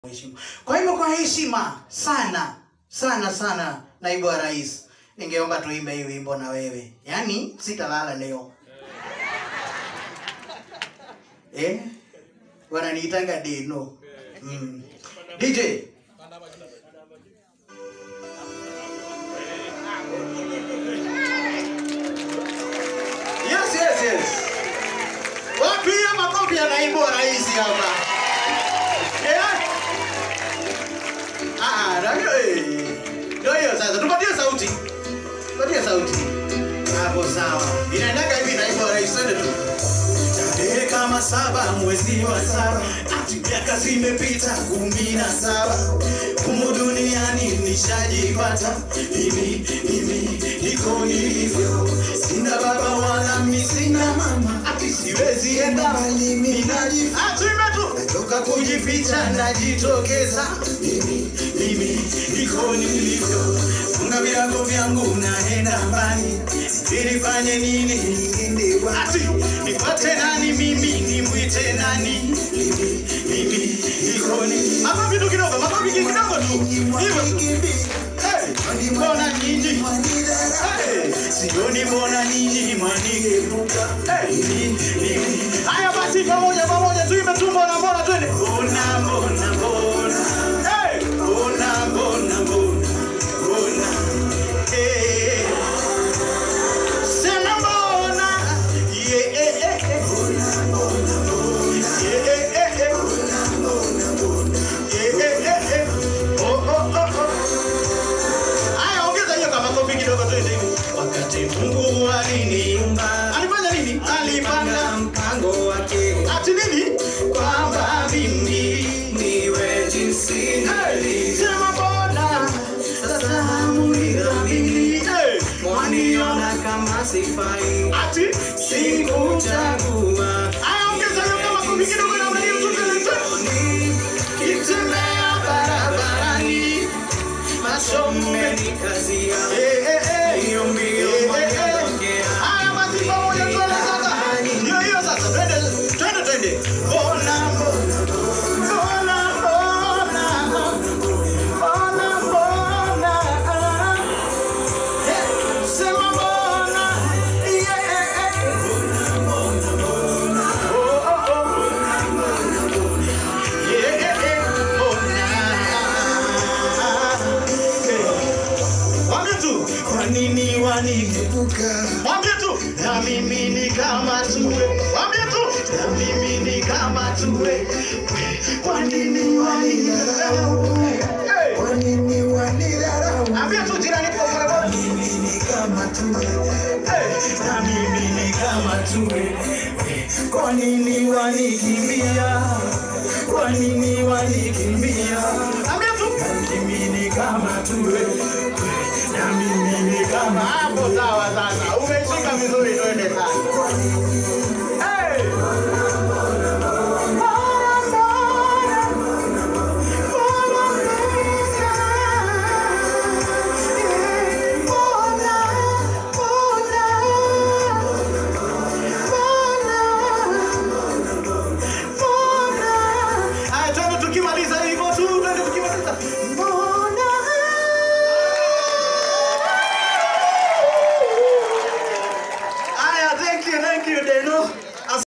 heshima. Kwa hivyo kwa heshima sana sana sana, naibu wa rais, ningeomba tuimbe hii wimbo na wewe, yaani sitalala leo eh? Wananiitanga Deno mm. DJ Yes, yes, yes. Wapiga makofi ya naibu wa rais hapa. Eh? Ah, na hiyo eh. Ndio hiyo sasa. Tupatie sauti. Tupatie sauti. Hapo sawa. Inaendaga hivi naibu wa rais twende tu. Tarehe kama saba mwezi wa saba, ati miaka zimepita kumi na saba, humu duniani nishajipata mimi, mimi niko nilivyo, sina baba wala mi sina mama, ati siwezi enda mbali, mimi najificha Ah, tuimbe tu. toka kujificha najitokeza mimi mimi niko nilivyo funga virago vyangu naenda mbali nilifanye nini niende wapi nipate nani mimi nimwite nani mimi mimi niko nilivyo Makofi tu kidogo, makofi kidogo tu. Hivyo tu. Hey, mbona nyinyi? Hey, sioni mbona ninyi mwanigeuka Hey. mimi mimi Haya basi pamoja pamoja tuimbe tu mbona mbona twende. mbona mbona mbona Hey. Bona, bona, bona, bona. Eh, Sema mbona. yeah, eh, eh, eh. Eh, eh, eh, eh. Eh, eh, eh, eh. Oh, oh, oh, oh. Haya ongeza hiyo kama makofi kidogo twende hivi. Wakati Mungu aliniumba Alifanya nini? Alipanga mpango wake ati nini? kwamba mimi niwe jinsi nilivyo. Sema mbona. Sasa hamunidhamini, Eh, mwaniona kama sifai, Ati sikuchagua Haya ongeza hiyo kama makofi kidogo na unaiyo tu twende twende. Kitembea barabarani, macho mmenikazia, Eh, eh, eh. hiyo mbio Eh, eh, eh. mwanitokea. Haya basi pamoja twende sasa. Hiyo hiyo sasa twende twende twende. Mbona mbona mbona mbona mbona mbona Eh, sema mbona yeah eh, eh. Oh, oh, oh. Yeah, eh, eh. Mbona. Eh. Mwambie tu Kwa nini wanigeuka? Mwambie tu na mimi ni kama tuwe. Mwambie tu na mimi ni kama tuwe. Kwa nini wanidharau? Hey, Kwa nini wanidharau? Ambie tu jirani kwa kwa. Mimi ni kama tuwe, Hey, na mimi ni kama tuwe. Kwa nini wanikimbia? Kwa nini wanikimbia? ambie tu Na mimi ni kama tuwe, na mimi ni kama hapo sawa sasa. Umeshika vizuri twende sasa. Kwa nini